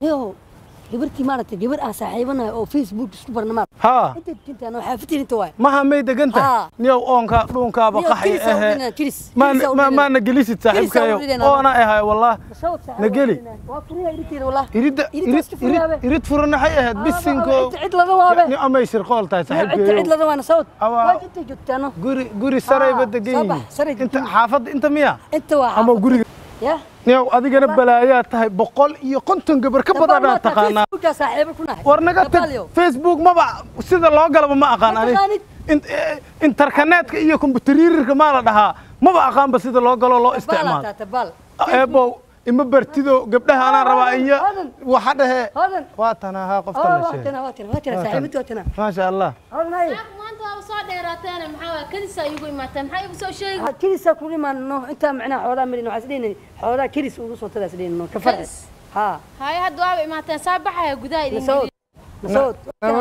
yo gabartii maaragtay gabar aan saaxiibanahay oo facebook isku barnamaad haa inta jintaan oo xaafidtiin inta waay maha may deganta Haa. niyow oonka dhuunkaaba Niyow, qaxi kiris aan ahe udhinaa, kiris. Ma- Kiris aan ma- udhinaa. maana gelisid saaxiibkayo Kiris aan udhinaa. oona ahay wallah Nageli. waa furiya irinteeda wallah iridda Iridda irid iska furiyaabe. irid irid furan waxay ahayd bisinko inta cid lada waabe ni amay shirqool tahay inta cid saaxiibkayo lada waana sawd Awaa. waa inta joogtaano guri guri sarayba Haa, degan soo bax, yihiin saray inta degan. xaafadda inta miya inta waa ama guriga ya niyow adigana balaayaa tahay boqol iyo konton gabar ka badanaa taqaanaa facebooka saaxiibo ku nahay war naga tag Dabaalyo. facebook maba sida loo galaba ma aqaan Ma ani taqaanid? In- eh, interkaneetka iyo kombutariirka maa la dhahaa maba aqaanba sida loo galo loo isticmaalo tabaal tabaal eebow ima bartido gabdhaha anaan rabaa iyo Hodan. waxa dhehe hodan waa tana haa qofta oh la waa sheegay tana waa tana waa tana Waa saaxiibinta waa tana maasha allah hodan hay maanta waaba soo dheeraateene maxaa waay kadisa igu imaateen maxaa igu soo sheegi waxaad kirisa ku imaanno intaa macnaha xoodaa marin waxaa isdhihinay xoodaa kiris ugu soo tadaa isdhihinno ka farci Kiris? haa haye hadda waaba imaateen saa baxaya gudaha idin nasawd nasawd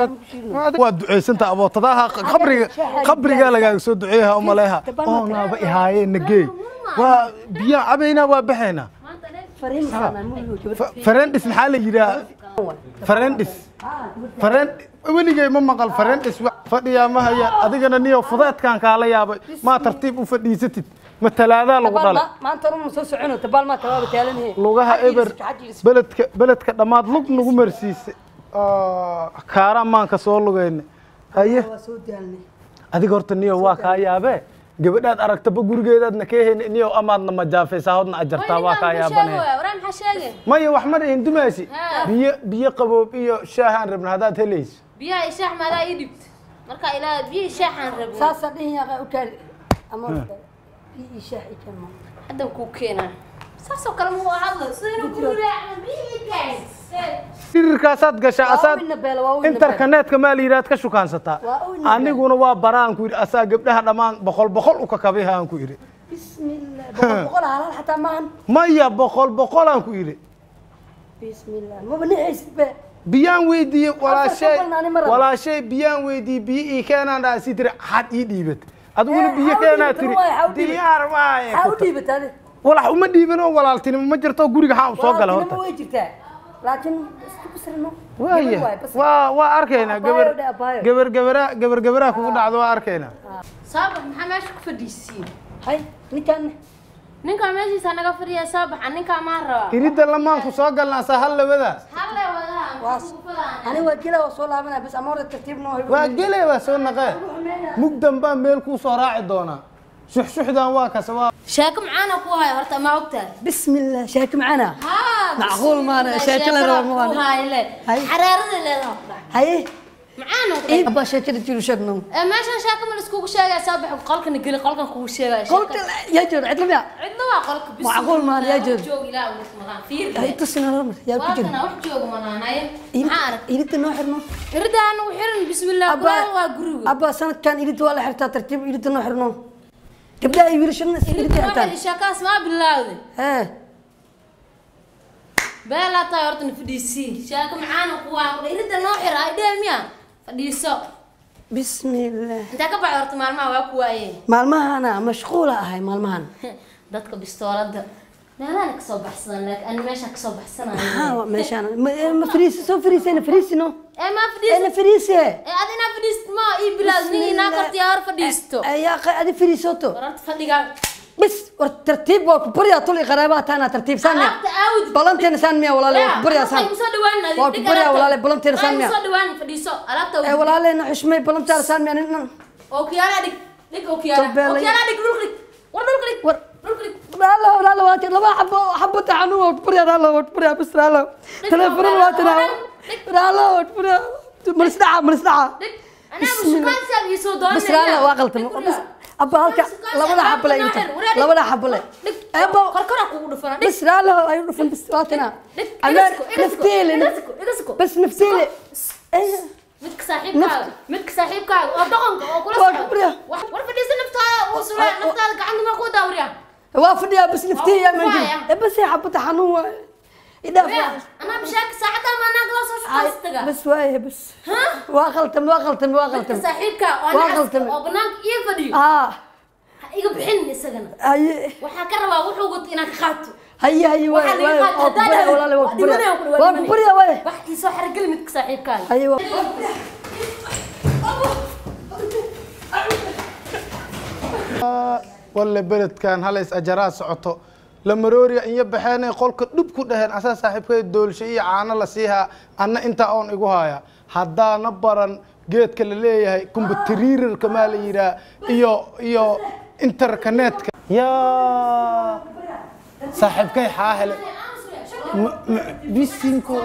waa ducaysanta abootadaha qabriga qabriga lagaaga soo duceeyaha umaleeha oonaaba ihaayeen nageey waa biyaan cabaynaa waa baxaynaa maanta dheer fariin saana muliyo Fa- farendis maxaa la yidhaha farendis faren weligay ma maqal farendis wa- fadhiyaa ma haya adigana niyo fudeedkaan kaala yaabay maa tartiib u fadhiisatid ma talaadaa lagu dhalay maanta orun soo socono tabaal maa tabaaba taalanhe lugaha eber beledka beledka dhammaad lug nagu marsiisay Ah, kaaraan maanka soo lugayna haye waa soo daalnay adiga horta niyo waa kaa yaabee gabadhaad aragtaba gurigeedaadna ka heyni niyo amaadna majaafaysaa hodna ajartaa waa kaa yaabanee waraa maxaa sheegay maya wax ma dhihin dumaasi Haa. biyo biyo qaboob iyo shaahaan rabna haddaad helayso biyaha ishaax maadaa ii dhibt marka ilaa biyo ishaaxaan rabnay saasaa dhihin yaqa u kaali ama ii shaax i keen haddan kuu keenaa saasoo kale muu hadlo sida inuu kuu raacno biyo ii kaas dirirkaasaad gashaa waa asaad wina beela waa wina interkaneetka maa la yidhaad ka shukaansataa Waa u nabad. aniguna waa baraan ku yidhi asaa gabdhaha dhammaan boqol boqol u kakabihaan ku yidhi bismillah boqol boqol halaal xataa maahan maya boqol boqolaan ku yidhi bismillah maba nixaysid be biyaan weydiiyey walaashay boqolna ani ma rabo. walaashay biyaan weydiiyey biyo ii keenaan dhaa si tiri xad ii dhiibat adiguna Eh, biyo ha u keenaa dhiibato, tiri waay, ha u dhiibato. diyaar waaye maxaa u dhiibata adi walax uma dhiibin oo walaaltinimo ma jirto guriga xaan soo gala Walaaltinimo horta way jirtaa laakiin isku basrino waaya Gabar waay, bas. waa waa arkaynaa Abaayo gabar dhe, abaayo. gabar gabaraa gabar gabaraa kugu dhacdo waa arkaynaa saabax maxaa meesha ku fadhiisiin hay ninkaan ninkaa meeshiisa naga fadhiya saabaxa ninkaa maa rabaa iridda lamaanku soo galnaa saa hal labadaas halle wadaa waa maxaa kugu falaan ani waa gela waa soo laabanaya bas ama hore tartiib noo hay waa gele waa soo naqee mugdan baan meel kuu soo raaci doonaa shuxshuxdan waa kase waa sheeko macaana ku haya horta ma ogtahay bismillah shaaki macana haa Macquul maana, sheeko la rabo ma waana. hayle Hay. xaraarada leedahay haye macaana ii abaa sheekada jiru sheegno ee meeshan sheeko ma laiskugu sheegaya saabax qolkana geli qolkan kugu sheegaya qolka yaa jooga cidla miya cidna waa qolka bis Macquul maana, yaa jooga. joog ilaa ugu maqan fiir hay tusina lamar yaa ku jira waakana wax jooga manaanaye maxaa arag iridda noo xirno irida anagu xiran bismillah kulaal waa guriga abaa sanadkan iridda waa la xirtaa tartiib iridda noo xirno gabdhaha iyo wiilashana iridda xirtaan sheekaas maa bilaawday hee beelaa tahay horta na fadhiisii sheeko macaana ku waa irida noo xira ay dhee miya fadhiiso bismillah intee ka baxay horta maalmaha waa ku waaye maalmahana mashquula ahay maalmahan dadka bistoolada meelaha kasoo baxsadan laakiin ani meesha kasoo baxsanayo haa meeshaan ma- eh, ma fariisi soo fariisayna fariisino ee maa fadhiis ena fariise ee ad inaa fadhiist ma ii bilaad nin inaa kartiyaa hor fadhiisto ayaa qa- adi fariisoto war horta fadhigaa bis war tartiib waa ku baryaa tul i qaraabaha taana tartiib saan miya alaabta aawd balanteena saan miya walaale waa ku baryaa saan soo dhawaan Waa ku baryaa walaale, balanteena saan miya? soo dhawaan fadhiiso alaabta ee walaaleena xushmay balantaada saan miya nin ookiyaala dhig dhig ookiyaala Tolbeelay. ookiyaala dhig dhulka dhig war dhulka dhig war dhulka dhig walaalo walaalo waa tir laba xabo xabo taxanu waa ku baryaa walaalo waa ku baryaa bis walaalo telefoon waa tir walaalo waa ku baryaa malis dhaca malis dhaca dhig anaa bushukaan saab ii soo doonaya bis walaalo waa qaltamo bis abba halka labada xabale inta labada xabale dhig ebo korkora kugu dhufana dhig bis walaalo ay u dhufan bis waa tina dhig ameer igasiko igasiko nafteele igasiko igasiko bas nafteele midka saaxiibkaaga midka saaxiibkaaga oo dhaqanka oo kula Waa socda gabriya. Wax- war fadhiisa naftaada uu sulaa naftaada gacanta ma ku daawriya waa fadhiyaa bas nafteele yaa Waa maajin waaya. bas ay xabo taxanu waa idhaaf anaa bishaaka saacada ma anaa kala soo shaqaystaga bas waaye bas ha waa qaltame waa qaltame waa midka qaltame saaxiibka oo Waa nacas qaltame. oo banaanka ii fadhiyo haa ha iga bixin isagana haye waxaa ka rabaa wuxuu wato inaan ka qaato haye haye waay Waxaa waay laga qaad- waa ku haddaa barya dhahay, walaale waa waa ku barya dhimanaya, waa waa ku dhimanaya. barya waay wax iisoo xargeli midka saaxiibkaaga haye waa walle beledkan halays ajaraa socoto la marooriya iyo baxeenay qolka dhub ku dhaheen asaa saaxiibkay doolsho iyo caano la siihaa anna intaa oon igu haya haddaana baran geedka la leeyahay kumbutariirarka maa la yidhaah iyo iyo interkanetka yaa saaxiibkay xaa hele M- m- bisinko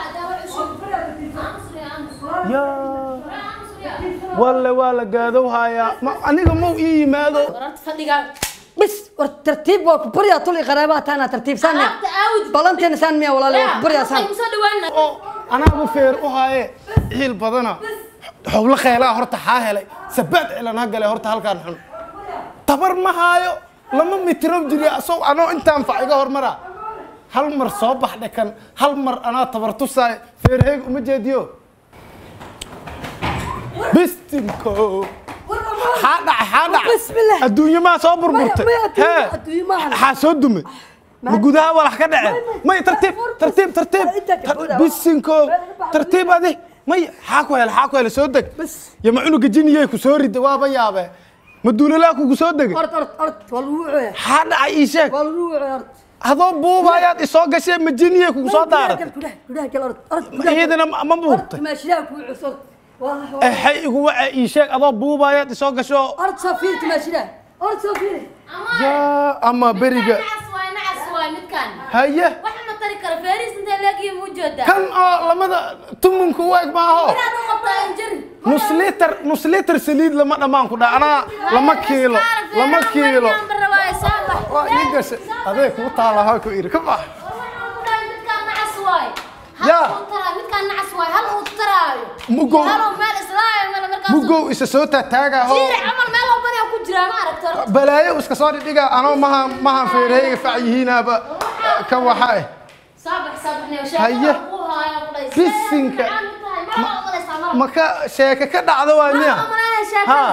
yaa walle waa la gaadowhayaa ma aniga mau ii yimaado wararta fadhigaa bis war tartiib waa ku barya tul i qaraabaha taana tartiib saan miya alaabta aawd balanteena saan miya walaale waa ku barya saan kusoo dhawaana oo anaabu feer u haaye ciil badana xowlo kheelaa horta xaa helay sabaad cilan ha gale horta halkaan xun tabar ma haayo lama mitrow jiri asow anoo intaan fac iga hormara hal mar soo bax dhekan hal mar anaa tabar tusaayo feerheeg uma jeediyo bistinko xaa dhacay xaa dhacay Bismillah. adduunye maa soo burburtay Maya, maya, adduunye- Hee. adduunye maahan. xaa soo dume ma gudaha walax ka dhaceen may tartiib tartiib tartiib Inta ka buuxa. bisinko tartiib adi may xaa ku hele xaa ku hele soo deg Bas. yo ma cunuga jiniyey ku soo rida waaba yaabe ma duulalaa kugu soo degay ord ord ord waa lagu wucaya xaa dhacay ii sheeg waa lagu wucaya ord adoo buubayaad isoo gashee ma jiniyey kugu soo daaratay gudaha gudaha gal ord ord iyadana ma ma buubtay maashidaha ku wucus ord waa exay igu waca ii sheeg adoo buubayaad isoo gasho ord soo fiiri maashidaha ord soo fiiri yaa ama beriga nacas waay nacas waay midkaan haye wax ma tari karo feeriis intee leegiyo muu joodaa kan oo lamada tumunka u eg maaho inaad u qabtaa injiri nus litar nus litar saliid lama dhammaan ku dha anaa lama kiilo lama kiilo waa ii gashay adee kuu taala ha ku iri ka bax Yaa. Mugow. mugow isa soo taataagaho balaayo iska soo dhidhiga anoo maha mahan feerahayga fac yihiinaaba ka waxa eh Haye. Bisinka. maka sheeke ka dhacdo waa miya Ha.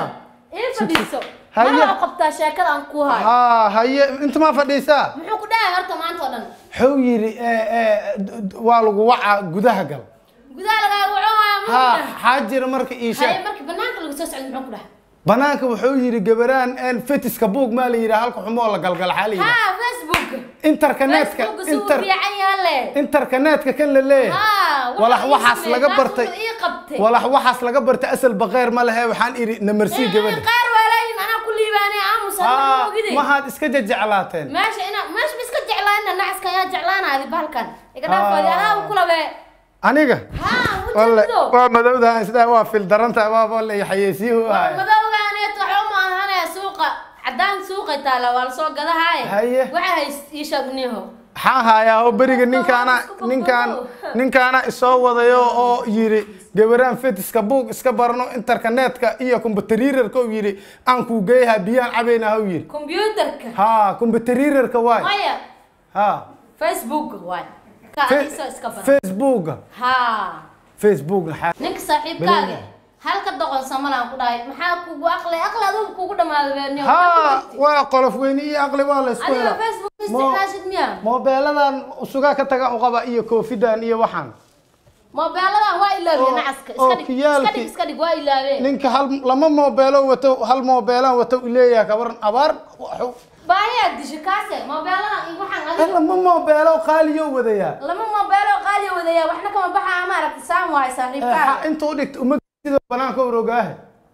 Haye. qabtaa sheekada aan ku hayo haa haye inta maa fadhiisaa muxuu ku dhahay horta maanta oo dhan wuxuu yidhi eh, eh, d- d- waa lagu wacaa gudaha gal gudaha lagaaga waco waayo haa muxuu xaa jira marka ii haye sheeg markii banaanka lagu soo socdo muxuu ku dhahay banaanka wuxuu yidhi gabaraan een fetiska buug maa la yidhaha halka xumoo la galgal xaa la yidhaha ها فيسبوك interkanetka فيسبوك سووا inter في عياله interkanetka kan la leeyahay ها walax waxaas laga bartay ايه قبتي walax waxaas laga bartay asal baqeyr ma lehe waxaan idhi namarsii gabadha قار ولاين انا كل يباني امس haa انا كذي mahaad iska jejeclaateen ماشي انا ماشي بس كجعلان نعس كان جعلان هذه بالكن يقدر آه. فادي انا وكل به aniga ها walle وجدوا waa madowdahan sidaa waa fil daranta waaba la xayeysiihu ahay مدوغا انا تحوم انا سوق عدان سوق تالا ولا سوق قدا هاي Haye. waxay iishadniho maxaa hayaa oo beriga ninkaana ninkaan ninkaana isoo wadayo oo yidhi gabaraan fetiska buug iska barno interkanetka iyo kumbutariirarka uu yidhi aan kuu geeyaha biyaan cabaynaa u yidhi كمبيوترك haa kumbutariirarka waay maya haa facebook waay ka Fe- adiso iska baran facebooka ha facebooka xaa ninka saaxiibkaaga halka doqon samalaan ku dhahay maxaa kugu aqli aqli adigu kugu dhamaada beeniyo haa waa qolof weyne iyo aqli waa la isku adiga helaa facebook Mo- isticmaashid miya moobeeladan usugaa ka taga u qaba iyo koofidan iyo waxaan moobeeladan waa ilaawiyeen Oo- nacaska oo iska dhig iska kiyaalkii- dhig iska dhig waa ilaaween ninka hal lama moobeelo wato hal moobeelaan wato u leeyahay kabaran abaar waxu- baahiyaa disha kaase moobeeladan iyo waxaan Eh, adiga lama moobeelo qaaliyo wadayaa lama moobeelo qaaliya wadaya waxna kama baxaa maaragta saan waay Eh, saaxiibkaaga ha- inta u dhigta uma sida banaanka urogaahe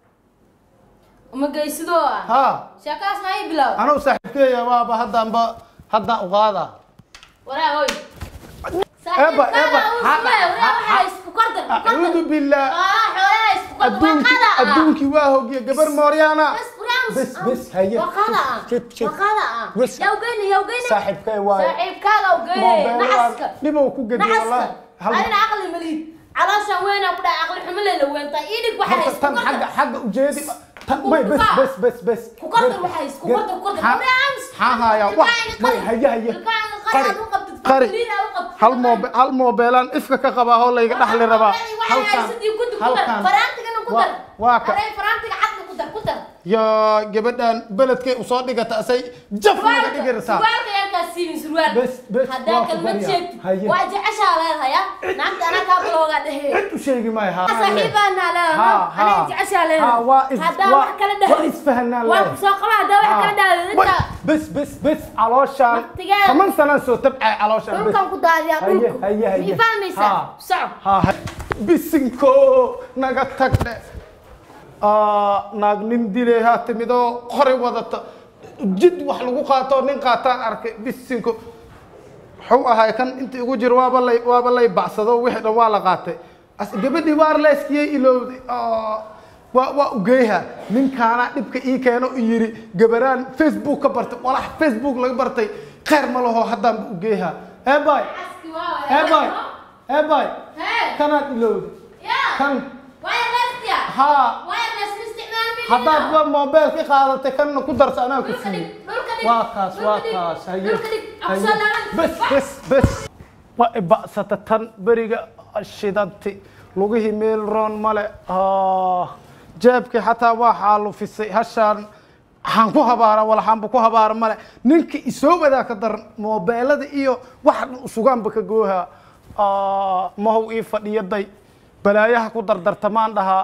uma geysidoo ah haa sheekaas ma ii bilow anuu saaxiibkeeya waaba haddaanba haddaan u qaadaa waraa hoy Eba, eba, ha- acuudu billaah adduunki adduunkii waa hogiye gabar mooryaana bes bes haye Shit, shit. Bes. saaxiibkee waaye moobeeladan dhibow ku gedi wallahi hal horta tan xagga xagga ujeedi tan may bes bes bes bes maxaa hayaa wax may haye haye qari qari hal moobe hal moobeelaan ifka ka qabaa oo layga dhaxli rabaa halkan halkan waa waa ka yo gabadhan beledkay usoo dhigata asay jaf naga dhigi rabtaa siibin surwaal Bes, bes, haddaa waa ku kalmad baryaa. sheegtid Haye. waa jeceshaa leedahay ya naagta anaa kaa baloogaa dhehe cid u sheegi maayo ha saaxiibaanaa leedahay Ha, ha. anaa jeceshaa Ha, leedahay waa is- haddaa waa- wax kala waa dhahday isfahanaa waa leedahay. kusoo qaba haddaa wax kala dhahday inta bes bes bes calooshaan Waqtigeeda. toban sanaan soo tabcay calooshaan bes dhulkan ku daadiyaa Haye, dhulku haye, haye. mii fahmaysaa Ha. soco ha ha- bisinko naga tagdhe Aa, naag nin dilay ha timidoo qori wadata jid wax lagu qaato nin qaataan arkay bisinko wuxuu ahay kan inta igu jiro waaba lay waaba lay bacsado wixii dhan waa la qaatay as gabadhii waar leeskiyay ilowday Aa, waa waa ugeyha ninkaana dhibka ii keeno u yiri gabaraan facebook ka bartay walax facebook laga bartay khayr ma laho haddaanba ugeyha eebay Aski waa eebay eebay Hee. kanaad ilowday yaa kan wireless-ya haa wireless ma isticmaalmaynin haddaad ba mobil ka qaadatay kanna ku darta anaa ku Dhulka dhig, siiyey dhulka dhig, waa kaas dhulka waa dhig, kaas haye dhulka dhig, haye. aqsoo laaban. bes bes bes waa iba'sata tan beriga shidanti lugihii meel roon male Ah, jeebkii xataa waa xaalufisay hashaan waxaan ku habaara walaxaanba ku habaara male ninka isoo wadaa ka daran moobeelada iyo wax dhan usugaanba ka gooha Ah, mahow ii fadhiyaday balaayaha ku dardartamaan dhahaa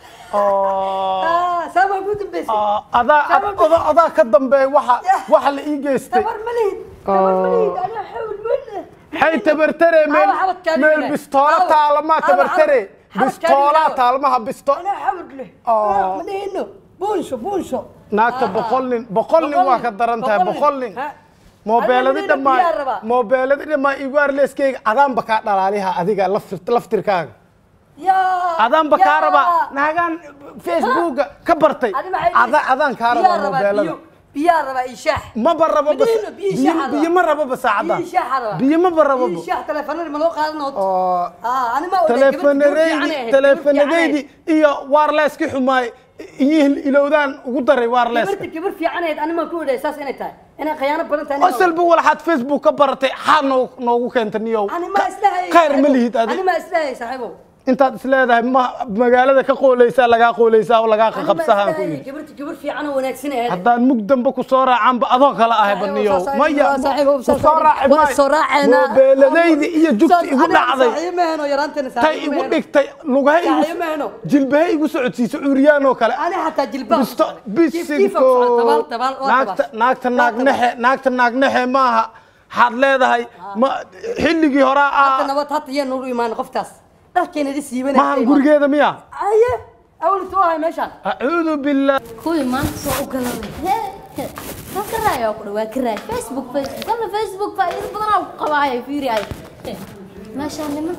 Ah, saama ku dambeysay Ah, adaa adaa adaa ka dambeeya waxa waxa la ii geystay tabar ma lihid tabar ma lihid anaa xawl wala hay tabartare meel Awa, xabadkaani meel walaal. bistoola Awa, taalama awa, tabartare xabad- bistoola xabadkaani walaal. taalmaha bisto anaa xawl leh Ah. ma lihino buunsho buunsho naagta boqol nin boqol nin waa ka daran tahay boqol nin moobeeladi Adiga dhammaan biyaa rabaa. moobeeladi dhammaan iwaarleskeyga adaanba kaa dhalaaliha adiga laftir- laftirkaaga yaa adaanba kaa rabaa naagaan facebooka ka bartay Adi maxay ada adaan kaa rabaa moobeelada biyaa rabaa iyo shaax maba rabo bas Biyo- biyo biyo shaaxa biyo ma rabo ba saacada biyo shaaxa rabaa biyo maba rabo biyo shaax telefoonada ma loo qaadanoo oo ah ani ma teleefanadaydi teleefanadaydi iyo waarleeskii xumaay iyihin ilowdaan ugu daray waarleeska gabarta gabar fiicanayd ani ma ku odhay saas inay tahay inay khiyaano badan tahay asalba walaxaad facebook ka baratay xaad noo- noogu keenta niyow ani ma islahay khayr ma lihid adi ani ma islahay saaxiibow intaad isleedahay ma magaalada ka qooleysaa lagaa qooleysaa oo lagaa Ani ma qaqabsahaan ku islahay yidhi gabarta gabar fiican oo wanaagsan ahayd haddaan mug dambe ku soo raacaanba adoo kale ahay baniyow maya ku soo raaci waa soo raaceena moobeeladaydi iyo jugti igu dhacday saaxiibaheno yaraanteena tay igu dhigtay lugaha igu Saaxiibaheno. jilbaha igu socodsiiso cuuriyaan oo kale ani xataa jilbaha bisto bisinko bisinko naagta naagta naagnexe naagta naagnexe maaha waxaad leedahay ma xilligii horaa hadda ah nabad hata yaa noogu imaan qoftaas dharkeenadi siibanay maahan gurigeeda miya aye awltu ahay meeshaan acuudu billah kuwii maanta soo u galanay waa ka raaya ku dhawaa ka raaya facebook facebook alla facebook faa'iido badan aa ku qabaaya fiiri ay meeshaan niman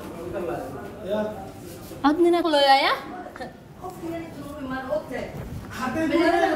cod nina looyaaya